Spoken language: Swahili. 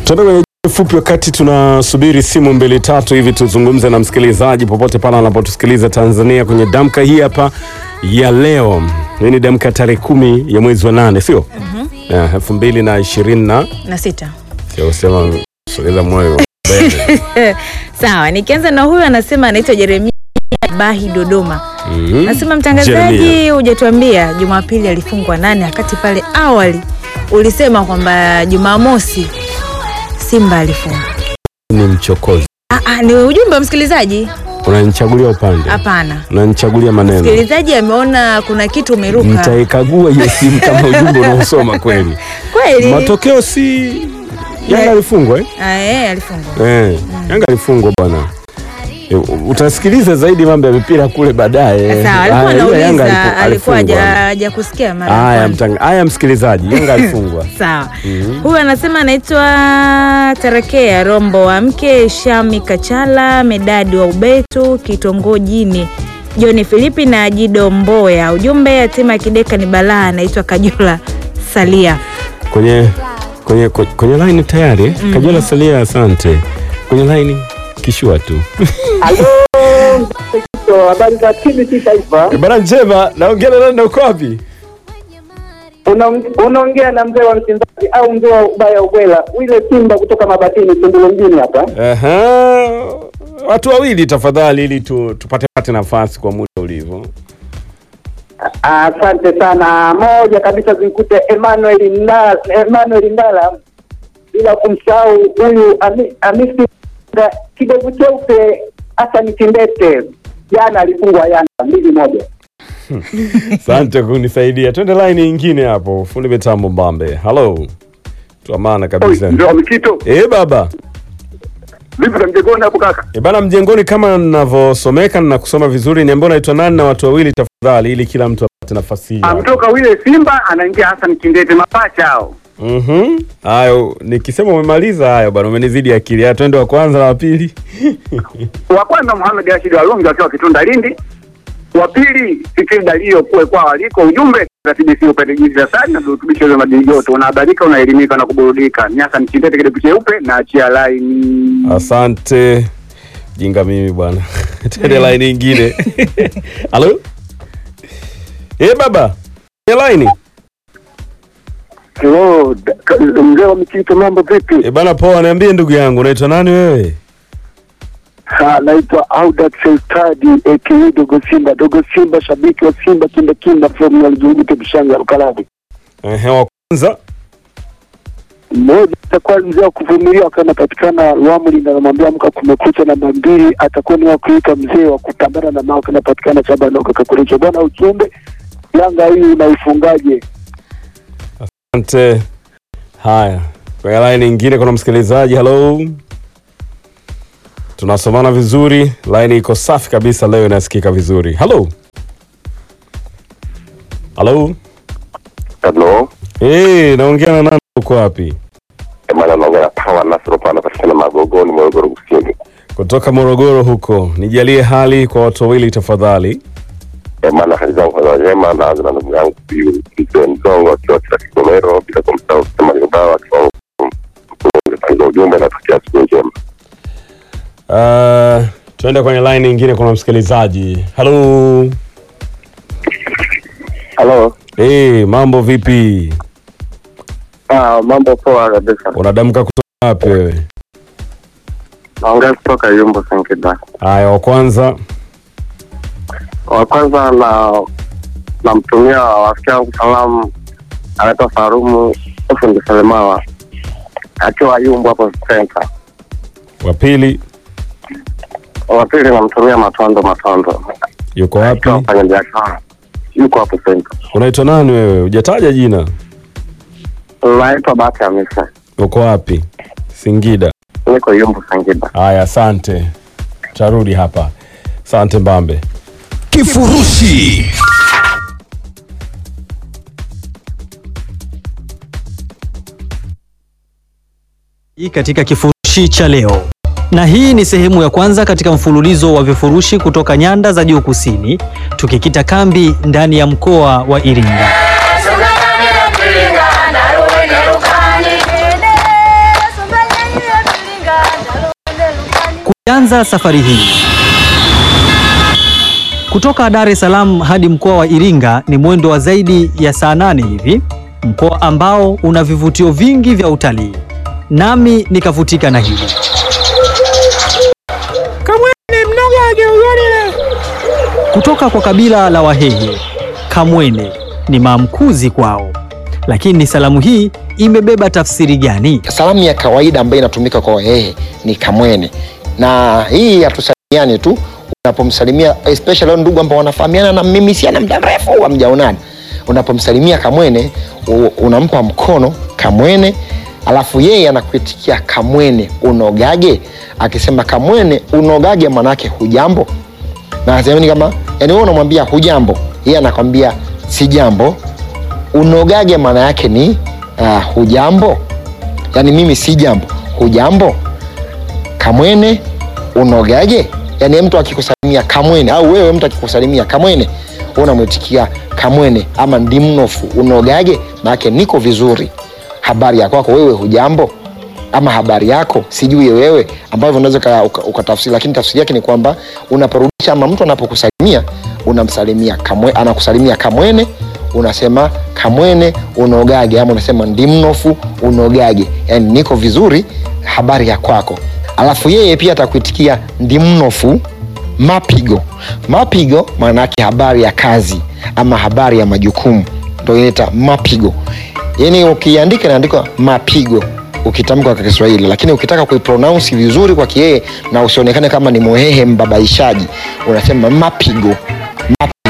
Tuende kwenye fupi wakati tunasubiri simu mbili tatu hivi tuzungumze na msikilizaji popote pale anapotusikiliza Tanzania kwenye damka hii hapa ya leo. Hii ni damka tarehe kumi ya mwezi wa nane, sio Eh, elfu mbili na ishirini na na sita. sio sema sogeza moyo mbele. Sawa, nikianza na huyu anasema anaitwa Jeremia Bahi Dodoma. Mhm. Nasema mtangazaji, Jeremia. hujatuambia Jumapili alifungwa nani, wakati pale awali ulisema kwamba Jumamosi Simba alifungwa. Ni mchokozi, Ah, ah, ni ujumbe wa msikilizaji? unanichagulia upande, Hapana, unanichagulia maneno. msikilizaji ameona kuna kitu umeruka Nitaikagua hiyo simu kama ujumbe unaosoma kweli. kweli. Matokeo si Yanga alifungwa eh? Ah, eh, alifungwa. Eh, Yanga alifungwa bwana. Eh, Utasikiliza zaidi mambo ya mipira kule baadaye. Sawa, alikuwa Haya, ila Yanga anauliza, alifu- alikuwa alifungwa. haja- hajakusikia mara ya Haya, kwanza. mtang- haya msikilizaji, Yanga alifungwa. Sawa. Huyu anasema anaitwa Tarakea Rombo wa mke Shami Kachala Medadi wa Ubetu kitongojini John Filipi na Jido Mboya. Ujumbe yatima ya Kideka ni balaa, anaitwa Kajula Salia. Kwenye kwenye kwenye, kwenye line tayari. eh? Kajola Salia, asante. Kwenye line kishua tu. Halo, Mzee habari za TBC Taifa. Eh, Bana njema, naongea na nani na uko wapi? Una- Unaongea na mzee wa mchinzaji au mzee wa ubaya ubwela, wile Simba kutoka Mabatini, Tunduru mjini hapa. Aha. Watu wawili tafadhali ili tu, tupate pate nafasi kwa muda ulivyo. Asante sana. Moja kabisa zimkute Emmanuel Ndala, Emmanuel Ndala, bila kumsahau huyu Ami- Hamisi Nda- kidevu cheupe Hassan Kindete, jana alifungwa Yanga mbili moja. Asante kunisaidia. Twende line nyingine hapo. Fundi mitambo Mbambe. Hello. Tuamana kabisa. Ndio Mikito, Eh baba. vipi za mjengoni hapo kaka? E bana, mjengoni kama ninavyosomeka na kusoma vizuri, niambia unaitwa nani na watu wawili tafadhali, ili kila mtu apate nafasi hiyo. Amtoka wile Simba anaingia Hassan Kindete, mapacha hao. Mhm. Hayo nikisema umemaliza hayo bana, umenizidi akili. Haya, twende wa kwanza na wa pili. Wa kwanza Mohamed Rashid Walongi akiwa Kitunda Lindi, wa pili Fikiri Dalio kuwe kwa waliko. Ujumbe za TBC upate jinsi ya sana na virutubisho vya madini yote, unahabarika, unaelimika na kuburudika. Ni Hassan Kindete kidevu cheupe na achia laini. Asante. Jinga mimi bwana. Twende line nyingine. Halo? Eh baba. Kwenye line. Hello, mzee wa Mikito, mambo vipi? Eh bana, poa, niambie ndugu yangu, unaitwa nani wewe? Naitwa Audax Eltadi aka Dogo Simba. Dogo Simba, shabiki wa Simba kinda kinda from Nyalzunguke Bishanga Rukalabi. Ehe, wa kwanza. mmoja atakuwa mzee wa kuvumilia akiwa anapatikana Rwamli na namwambia amka kumekucha. Namba mbili atakuwa ni wa kuita mzee wa kupambana na mao kanapatikana chaba noka kakurecho bwana. Ujumbe Yanga hii unaifungaje? Asante. Haya, kwenye line nyingine kuna msikilizaji. Hello, tunasomana vizuri, line iko safi kabisa leo, inasikika vizuri. Hello, hello. Halo, Eh, naongea na nani? Uko wapi? maana naongea na Pawa Nasoro pa anapatikana Magogoni, Morogoro Kusini. Kutoka Morogoro huko. Nijalie hali kwa watu wawili tafadhali. Eh, maana hali zangu za njema, naanza na ndugu yangu huyu mzee Mzongo akiwa kila Kigomero, bila kumsahau kusema Limbao akiwa Mkurugenzi ujumbe na tukia siku njema. Uh, tuende kwenye line nyingine, kuna msikilizaji. Hello. Halo, Eh, mambo vipi? ah, mambo poa kabisa. Unadamka kutoka wapi wewe? Naongea kutoka Yumbo Singida. Haya, wa kwanza. Wa kwanza na namtumia rafiki yangu salamu, anaitwa Farumu Fundi Selemawa akiwa Yumbo hapo center. Wa pili Wa pili namtumia Matondo Matondo yuko wapi? akiwa mfanya biashara, yuko hapo center. Unaitwa nani wewe? Hujataja jina. Naitwa Bahati Hamisa, Uko wapi? Singida. niko Yumbo Singida. Haya, asante. Tarudi hapa. Asante Mbambe. Kifurushi hii katika kifurushi cha leo, na hii ni sehemu ya kwanza katika mfululizo wa vifurushi kutoka nyanda za juu kusini, tukikita kambi ndani ya mkoa wa Iringa. tunaanza safari hii kutoka Dar es Salaam hadi mkoa wa Iringa ni mwendo wa zaidi ya saa nane hivi, mkoa ambao una vivutio vingi vya utalii, nami nikavutika na hilo. Kutoka kwa kabila la Wahehe, Kamwene ni maamkuzi kwao, lakini salamu hii imebeba tafsiri gani? Salamu ya kawaida ambayo inatumika kwa Wahehe ni kamwene, na hii hatusalimiani tu. Unapomsalimia especially wale ndugu ambao wanafahamiana na mimi siana muda mrefu hamjaonana, unapomsalimia kamwene u- unampa mkono kamwene, alafu yeye anakuitikia kamwene unogage. Akisema kamwene unogage, manake hujambo na semeni kama yani wewe unamwambia hujambo, yeye anakwambia si jambo. Unogage maana yake ni uh, hujambo, yani mimi si jambo, hujambo. Kamwene unogage, yani mtu akikusalimia kamwene, au wewe mtu akikusalimia kamwene, wewe unamwitikia kamwene ama ndimnofu unogage, maana yake niko vizuri. Habari ya kwako wewe, hujambo ama habari yako sijui wewe, ambavyo unaweza uka- uka- ukatafsiri, lakini tafsiri yake ni kwamba unaporudisha ama mtu anapokusalimia unamsalimia kamwe, anakusalimia kamwene, unasema kamwene unogage, ama unasema ndimnofu unogage, yani niko vizuri, habari ya kwako. Alafu yeye pia atakuitikia ndimnofu mapigo. Mapigo maana yake habari ya kazi ama habari ya majukumu, ndio inaita mapigo. Yani ukiandika inaandikwa mapigo ukitamka kwa Kiswahili, lakini ukitaka kuipronounce vizuri kwa Kihee na usionekane kama ni mwehehe mbabaishaji, unasema mapigo. Mapigo.